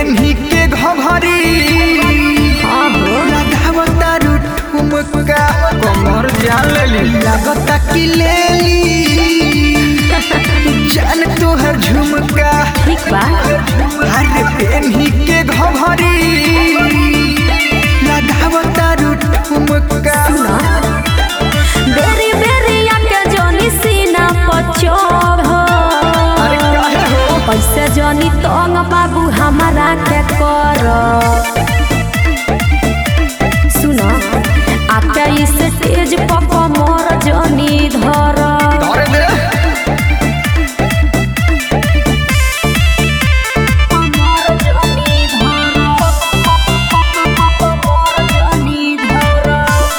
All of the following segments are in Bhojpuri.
पेन्ही के घघरी हाँ हो लगावता ठुमका कमर जान लेली लागता कि लेली जान तोहर झुमका ठीक बा अरे पेन्ही के घघरी लगावता ठुमका सुना बेरी बेरी आके जोनी सीना पर चढ़ अरे काहे हो पैसे जोनी तंग बाबू हमारा के कर सुना आके इस स्टेज पर कमर जोनी धर धरे दे कमर जोनी धर कमर जोनी धर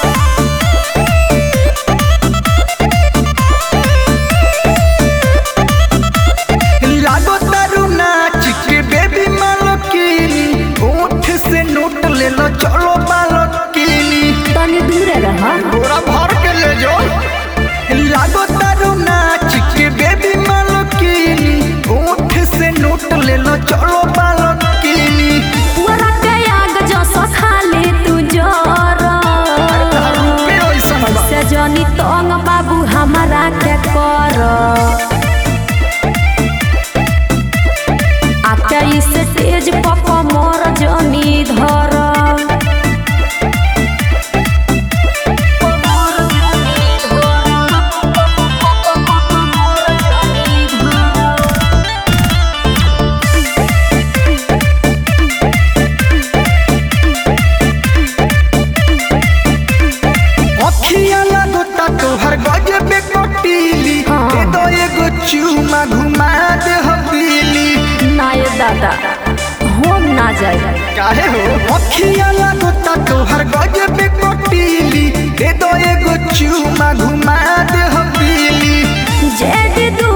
लागो तारू नाच के बेबी मालकिनी ओठ से नोट ले लो चलो मालकिनी तनी दूर रह बोरा भर के ले जाओ लागो तारू नाच के बेबी मालकिनी ओठ से नोट ले लो चलो मालकिनी पूरा के आग जो सखाले तू जोर रुपए ऐसा बा से जनी तंग बाबू हमारा के कर आके इस स्टेज पर कमर जनी धर अखिया लागोता तोहर गजबे कटीली हाँ। दे दो एगो चूमा घुमा दे हबीली ना ये दादा हम ना जाए काहे हो अखिया लागोता तोहर गजबे कटीली दे दो एगो चूमा घुमा दे हबीली जेड